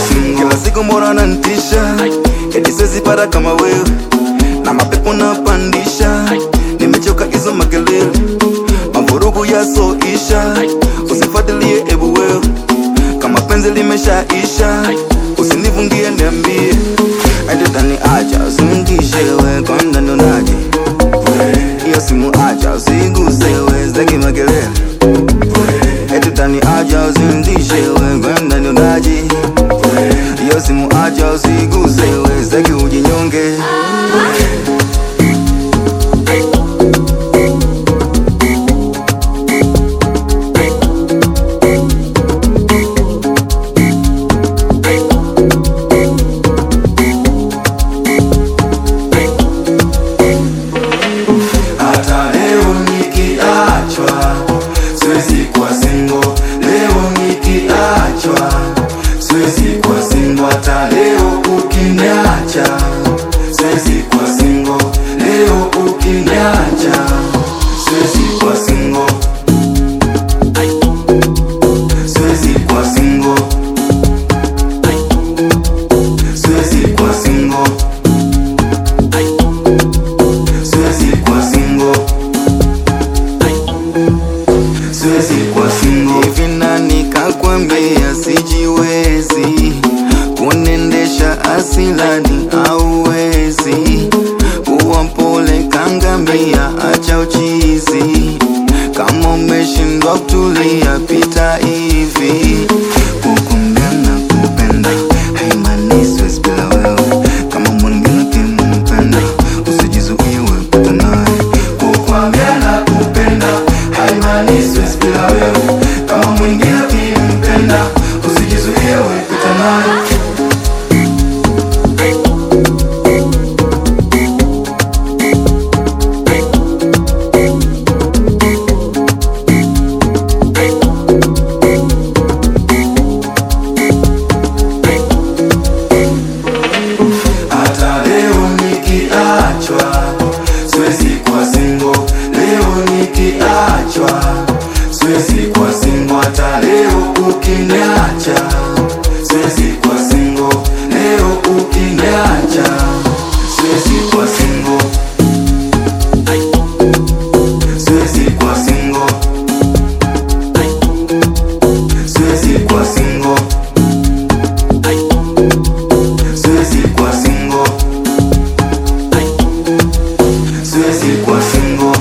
single. Kila siku mbona nantisha, eti siwezi para kama wewe, na mapepo napandisha, nimechoka hizo makelele, mavurugu yasoisha, usifuatilie ebu wewe, kama penzi limeshaisha, usinivungie niambie, eti tani acha usimtishe we, kwa ndani unaje hiyo simu acha usiguse we, zeki makelele eti tani acha usimtishe we, kwa ndani unaje hiyo simu acha usiguse we, zeki ujinyonge Hata leo nikiachwa, siwezi kuwa single. Leo nikiachwa, siwezi kuwa single. Hata leo ukiniacha, siwezi kuwa single. Leo ukiniacha, siwezi kuwa single. Siwezi kuwa single. Siwezi kuwa single. Siwezi kuwa single. Siwezi kuwa single. hivi nani kakwambia sijiwezi kunendesha asilani auwezi kuwa mpole kangamia acha uchizi kama umeshindwa kutulia pita hivi kukumbia na kupenda haimaanishi siwezi bila wewe kama mwingine kimpenda usijizuie wepata naye Kukwambia na kupenda haimaanishi siwezi bila wewe. Kama mwingine akimpenda usijizuie, wewe pita naye. Hata leo nikiachwa, siwezi kuwa single. Leo nikiachwa, siwezi kuwa single. Hata leo ukiniacha, siwezi kuwa single. Leo ukiniacha, siwezi kuwa single. Siwezi kuwa single. Siwezi kuwa single. Siwezi kuwa single. Siwezi kuwa single.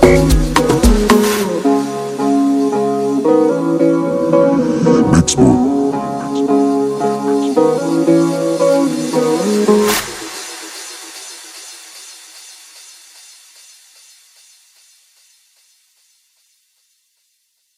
Mixed